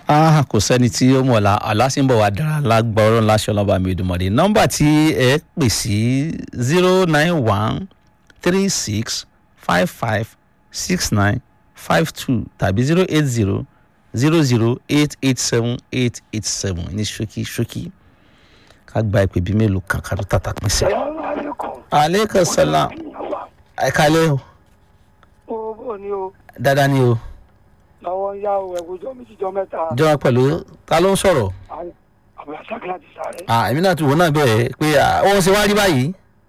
ah kò sẹ́ni tí ó mọ̀ ọ́la aláṣẹ́ńbọ̀ wa dára lágbọ́rọ̀ láṣọ ọlọ́ba mi ìdùnmọ̀dé nọ́mbà tí ẹ pè sí zero nine one three six five five six nine five two tàbí zero eight zero zero zero eight eight seven eight eight seven ní ṣókí ṣókí ká gba ìpè bí mélòó kan ká tó tàtà pín sí. aleykum salaam ẹ kálẹ́ o ó bò ní o dáadáa ni o lọ́wọ́ ń yá o ẹ̀gbọ́jọ́ méjìjọ́ mẹ́ta jọba pẹ̀lú ta ló ń sọ̀rọ̀ àbúrò àṣàkìlá ti sáré. ah èmi náà ti wò náà bẹ́ẹ̀ pé ah, ó ń ṣe wá rí báyìí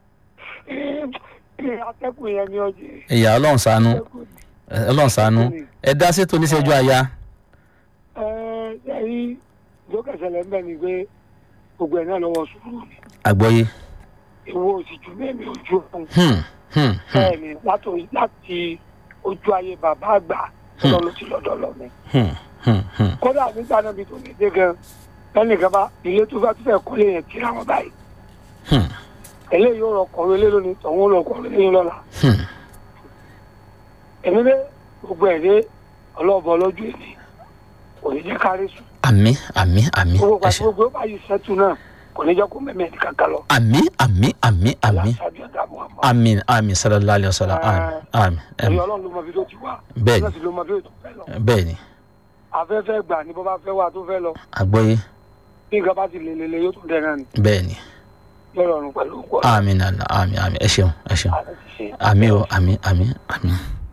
atẹ́kùn yẹn ni ọjọ́ ìyá ọlọ́run ṣàánú atẹ́kùn ẹ, ọlọ́run ṣàánú ẹ dá sétò oníṣẹ́jú àyà ẹ ẹ̀yìn ìjókèsẹ̀lẹ̀ ń bẹ̀ ni pé gbogbo ẹ̀ náà lọ́wọ́ sùúrù ni àgbọ́yé ìwọ òsì ju mẹ́mi ojú ọ̀hún Hmm, hmm, hmm, bẹ́ẹ̀ ni látò- láti ojú ayé bàbá àgbà lọ́dọ̀ ló ti lọ́dọ̀ lọ mi. hmm, hmm, hmm. kódà nígbà náà bí tó lè dé gan ẹnìkan bá ilé tó fẹ́ tó fẹ́ kọ́lé yẹn kíra wọn báyìí Hmm. eléyìí ó rọ kọ̀wé lé lónìí tọ̀hún ó rọ kọ̀wé lé lọ́la. Hmm. èmi dé gbogbo ẹ̀ dé ọlọ́ọ̀bọ lọ́jọ́ èdè kò ní jẹ́ kárí sùn àmì àmì àmì gbogbo ẹ pàṣẹ ṣe gbogbo ó bá yìí sẹ́tù náà kò ní jẹ́ kó mẹ́mẹ́ ní kankan lọ. àmì àmì àmì àmì aláṣáájú ọ̀gá muhammad àmì àmì sallallahu alayhi wa sallam àmì àmì ẹ̀rí àmì ọlọ́run ló mọ bí tó ti wá Bẹ́ẹ̀ni. ọlọ́run sì ló mọ bí tó fẹ́ lọ. bẹ́ẹ̀ ni afẹ́fẹ́ gbà ní bó bá fẹ́ wà tó fẹ́ lọ àgbọ́yé bí nǹkan bá ti lè lè lè yóò tún dẹ̀ náà ni bẹ́ẹ̀ ni lọ́rọ̀ ọ̀run pẹ̀lú òkú àmì nàlá àmì àmì ẹ ṣeun ẹ ṣeun àti ṣe. àmì o àmì àmì àmì.